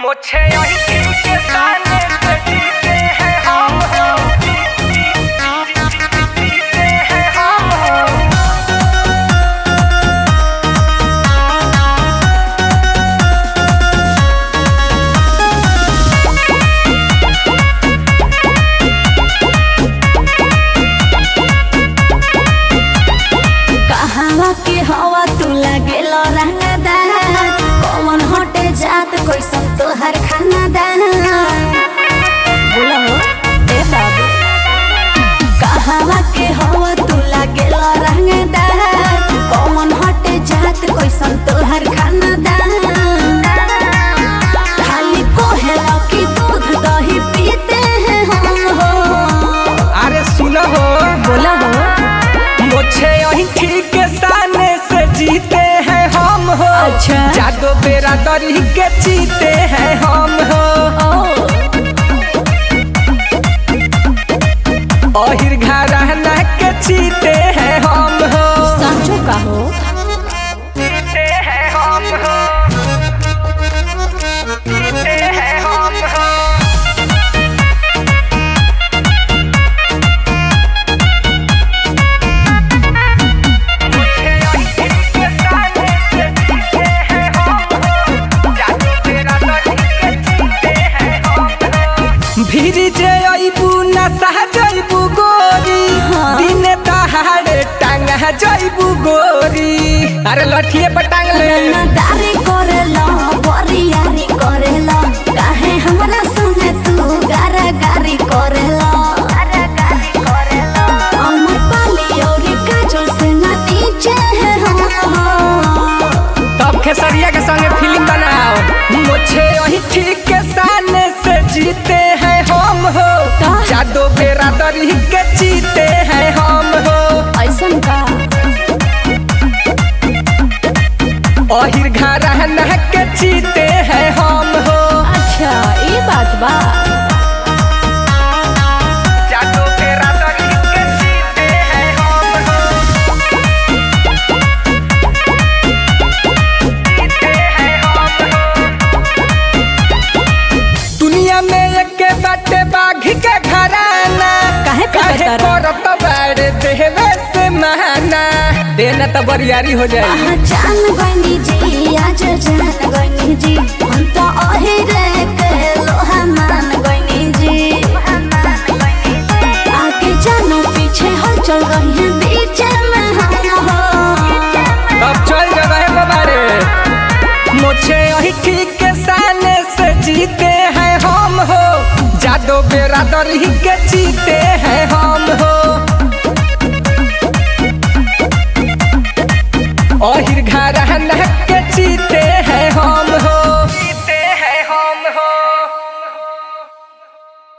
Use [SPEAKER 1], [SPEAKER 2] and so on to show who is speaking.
[SPEAKER 1] मुझे यही के ताने पे जीते हैं हम हो जीते हैं हम हो
[SPEAKER 2] कहवा के हवा तू लागेल रंगदार कौन हटे जात कोई सब तोहर खाना दान बोलो ए बाबू कहवा के हवा तू लागेल रंगदार कौन हटे जात कोई सब तोहर खाना दान खाली कोहेला की दूध दही पीते हैं हम हो
[SPEAKER 1] अरे सुनो हो
[SPEAKER 2] बोला हो
[SPEAKER 1] मुझे यही ठीक सामने से जीते हैं हम हो
[SPEAKER 2] अच्छा।
[SPEAKER 1] जादो बेरा दरी के जीते हैं हम हो
[SPEAKER 2] ओ
[SPEAKER 1] अहिर घराना के जीते हैं हम हो
[SPEAKER 2] सांचो का हो
[SPEAKER 1] जीते हैं हम हो जीते हैं हम हो मुझे यही ठीक सामने से जीते हैं हम हो जादो बेरा दरी के जीते हैं हम हो भीरी जे अइबू न सह जइबू गोरी
[SPEAKER 2] हाँ।
[SPEAKER 1] दिने तहारे टांग जइबू गोरी अरे लठिए पर टांग ले
[SPEAKER 2] दारी करेला बरियारी करेला काहे हमरा संगे तू गारा गारी करेला अमर पाली औरी काजल से ना नीचे है हम हो।
[SPEAKER 1] तब खेसरिया के संगे फिल्म बनाओ मुझे वही ठीक के सामने से जीते हैं हम हो
[SPEAKER 2] का?
[SPEAKER 1] जादो बेरा दरी के जीते हैं हम हो
[SPEAKER 2] ऐसन का
[SPEAKER 1] अहिर घराना के जीते हैं हम हो
[SPEAKER 2] अच्छा ये बात बा
[SPEAKER 1] जादो बेरा दरी के जीते हैं हम हो जीते हैं हम हो दुनिया में एक बाटे बाघ के घराना
[SPEAKER 2] काहे पे
[SPEAKER 1] काहे
[SPEAKER 2] बता
[SPEAKER 1] करत बाड़े देवे से महाना देना तो बरियारी हो जाए
[SPEAKER 2] पहचान गनी जी आज जान गनी जी हम तो अहिरे के लोहा मान गनी जी आगे जानो पीछे हल चल रही है बीच में हम हो
[SPEAKER 1] अब चल गए बाबारे मुझे यही ठीक के सामने से जीते हैं हम हो जादो बेरा दरी के जीते हैं हम हो अहिर